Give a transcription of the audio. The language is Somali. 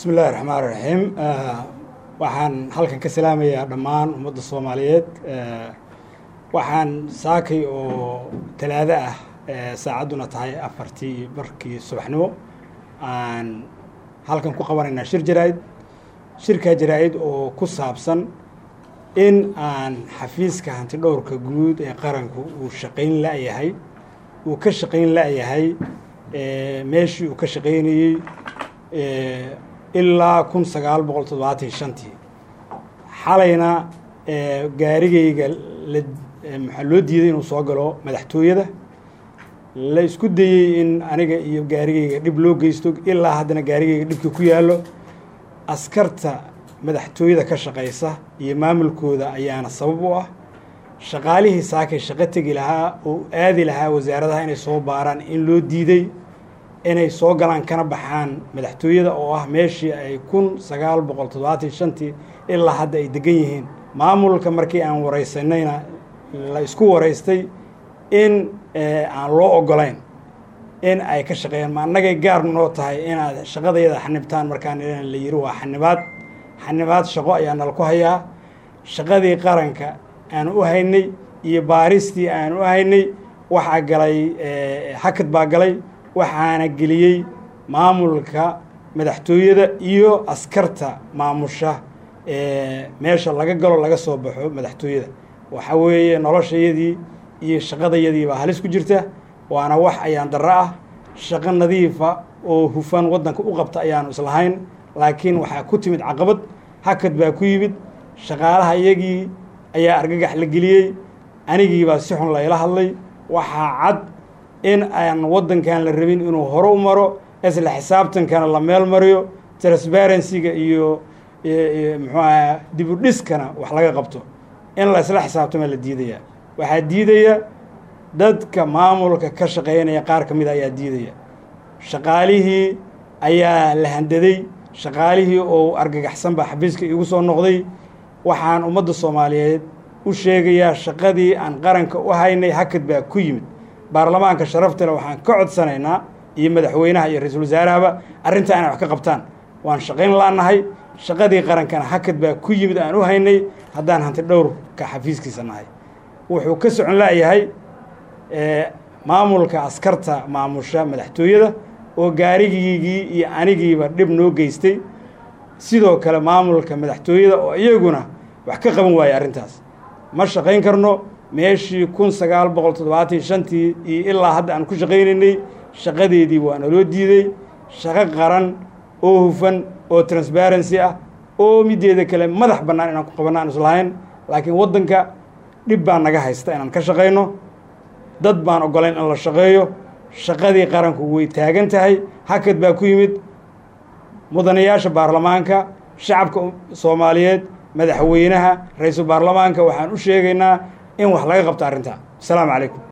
bismi illahi raxmaan raxiim waxaan halkan ka salaamayaa dhammaan ummadda soomaaliyeed waxaan saakay oo talaado ah saacadduna tahay afartii barkii subaxnimo aan halkan ku qabanaynaa shir jaraa-id shirkaa jaraa-id oo ku saabsan in aan xafiiska hanti dhowrka guud ee qaranku uu shaqayn la-yahay uu ka shaqayn la-yahay meeshii uu ka shaqaynayey ilaa kun sagaal boqol toddobaatan iyo shantii xalayna gaarigayga la maxaa loo diiday inuu soo galo madaxtooyada la isku dayey in aniga iyo gaarigayga dhib loo geysto ilaa haddana gaarigayga dhibka ku yaallo askarta madaxtooyada ka shaqaysa iyo maamulkooda ayaana sabab u ah shaqaalihii saakay shaqo tegi lahaa oo aadi lahaa wasaaradaha inay soo baaraan in loo diiday inay soo galaan kana baxaan madaxtooyada oo ah meeshii ay kun sagaal boqol toddobaatan shantii ilaa hadda ay degan yihiin maamulka markii aan waraysanayna la isku waraystay in aan loo ogolayn in ay ka shaqeeyaan ma annagay gaar noo tahay inaad shaqadayada xanibtaan markaan la yiri waa xanibaad xanibaad shaqo ayaa nala ku hayaa shaqadii qaranka aan u haynay iyo baaristii aan u haynay waxaa galay hakad baa galay waxaana geliyey maamulka madaxtooyada iyo askarta maamusha meesha laga galo laga soo baxo madaxtooyada waxa weeye noloshayadii iyo shaqadayadii baa halis ku jirta waana wax ayaan darro ah shaqo nadiifa oo hufan waddanka u qabta ayaanu islahayn laakiin waxaa ku timid caqabad hakad baa ku yimid shaqaalaha iyagii ayaa argagax la geliyey anigiibaa si xun layla hadlay waxaa cad in aan waddankan la rabin inuu hore u maro isla xisaabtankana la meel mariyo transparencyga iyo muxuu aha dibudhiskana wax laga qabto in la isla xisaabtama la diidaya waxaa diidaya dadka maamulka ka shaqeynaya qaar ka mida ayaa diidaya shaqaalihii ayaa la handaday shaqaalihii oo argagaxsan baa xafiiska igu soo noqday waxaan ummadda soomaaliyeed u sheegayaa shaqadii aan qaranka u haynay hakad baa ku yimid baarlamaanka sharaftale waxaan ka codsanaynaa iyo madaxweynaha iyo ra-iisul wasaarahaba arrintaa inay wax ka qabtaan waan shaqayn la-nahay shaqadii qarankana hakad baa ku yimid aan u haynay haddaan hanti dhowrka xafiiskiisa nahay wuxuu ka socon la-yahay maamulka askarta maamusha madaxtooyada oo gaarigiigii iyo anigiiba dhib noo geystay sidoo kale maamulka madaxtooyada oo iyaguna wax ka qaban waayey arrintaas ma shaqayn karno meeshii kun sagaal boqol toddobaatan shantii iyo ilaa hadda aan ku shaqaynaynay shaqadeedii waa naloo diiday shaqo qaran oo hufan oo transparency ah oo mideeda kale madax bannaan inaan ku qabanno aan islahayn laakiin waddanka dhib baa naga haysta inaan ka shaqayno dad baan ogolayn in la shaqeeyo shaqadii qaranku way taagan tahay hakad baa ku yimid mudanayaasha baarlamaanka shacabka soomaaliyeed madaxweynaha ra-iisul baarlamaanka waxaan u sheegaynaa in wax laga qabto arrintaa asalaamu calaykum